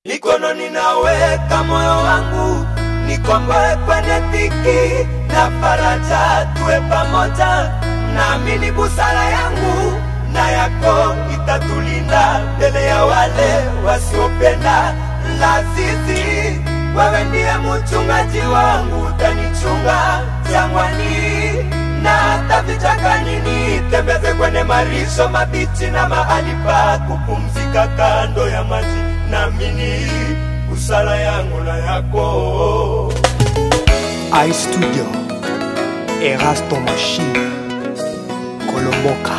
mikononi naweka moyo wangu, nikomboe kwenye dhiki na faraja, tuwe pamoja. Naamini busara yangu na yako itatulinda mbele ya wale wasiopenda lazizi. Wewe ndiye mchungaji wangu, utanichunga jangwani na hata vichakani, nitembeze kwenye marisho mabichi na mahali pa kupumzika kando ya maji. Naamini busara yangu na yako. iStudio, Erasto Machine, Kolomboka.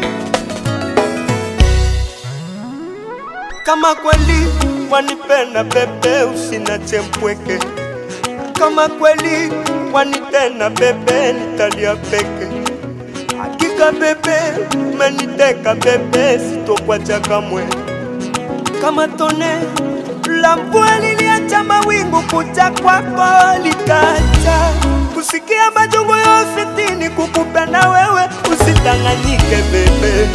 Kama kweli wanipenda bebe, usinache mpweke. Kama kweli wanitenda bebe, nitalia peke. Hakika bebe, umeniteka bebe, sitokwacha kamwe. Kama tone la mvua liliacha mawingu kuja kwako likacha kusikia majungu ya ofitini, kukupenda wewe, usitanganyike bebe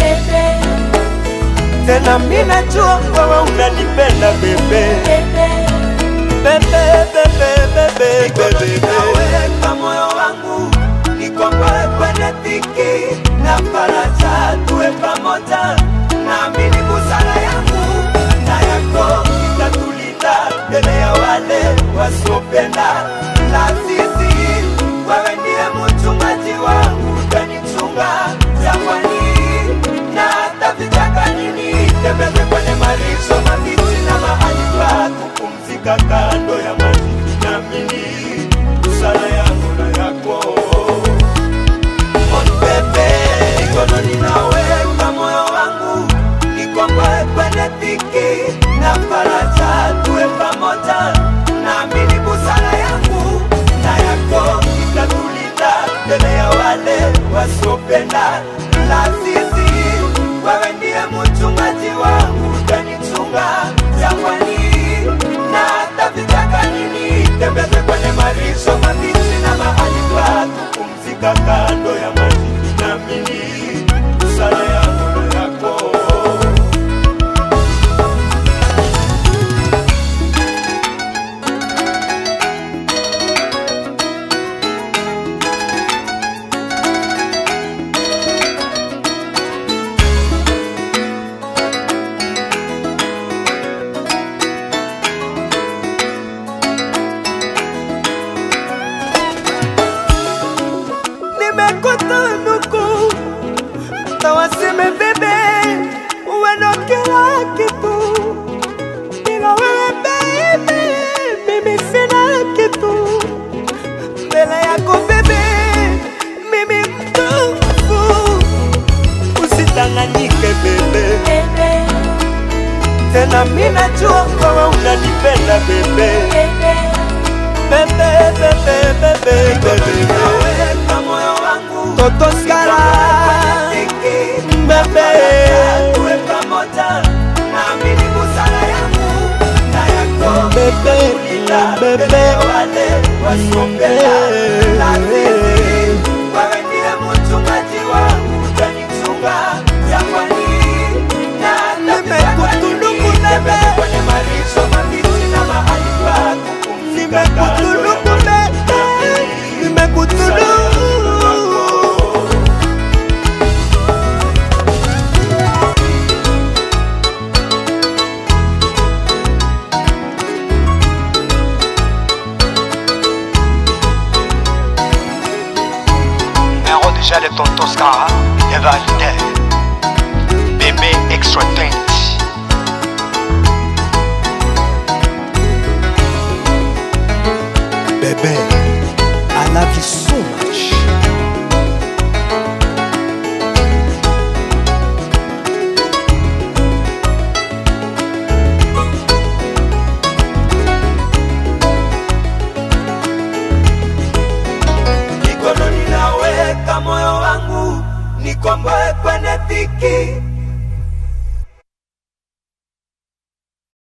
tena mi najua wewe unanipenda bebe bebe bebe bebe bebe naweka moyo wangu nikomboe kwenye dhiki na faraja tuwe pamoja naamini busara yangu na yako itatulinda mbele ya wale wasiopenda lazizi wewe ndiye mchungaji wangu utanichunga jangwani na hata vichakani nitembeze kwenye marisho mabichi na mahali pa kupumzika kando ya maji naamini busara yangu na yako Monbebe, mikononi naweka moyo wangu, nikomboe kwenye dhiki na faraja, tuwe pamoja. Naamini busara yangu na yako itatulinda mbele ya wale wasiopenda lazizi. Wewe ndiye mchungaji wangu, utanichunga jangwani na hata vichakani, nitembeze kwenye marisho mabichi na mahali pa kupumzika kando ya maji. Naamini busara yangu na yako nimekutunuku tawaseme bebe uwe ndo kila kitu bila wewe baby mimi sina kitu mbele yako bebe mimi mtufu usitanganyike bebe tena mi najua wewe unanipenda bebe bebe bebe bebe bebe naweka moyo wangu Toto Skala. bebe tuwe pamoja naamini busara yangu na yako Bebe, Kulinda bebe. mbele ya wale wasiopenda lazizi wewe ndiye mchungaji wangu utanichunga jangwani na hata Nimekutunuku vichakani, bebe. nitembeze kwenye marisho mabichi na mahali pa kupumzika kando ya Nimekutunuku maji. bebe, nimekutunuku. Numéro déjà de Tonton Scara, il y avait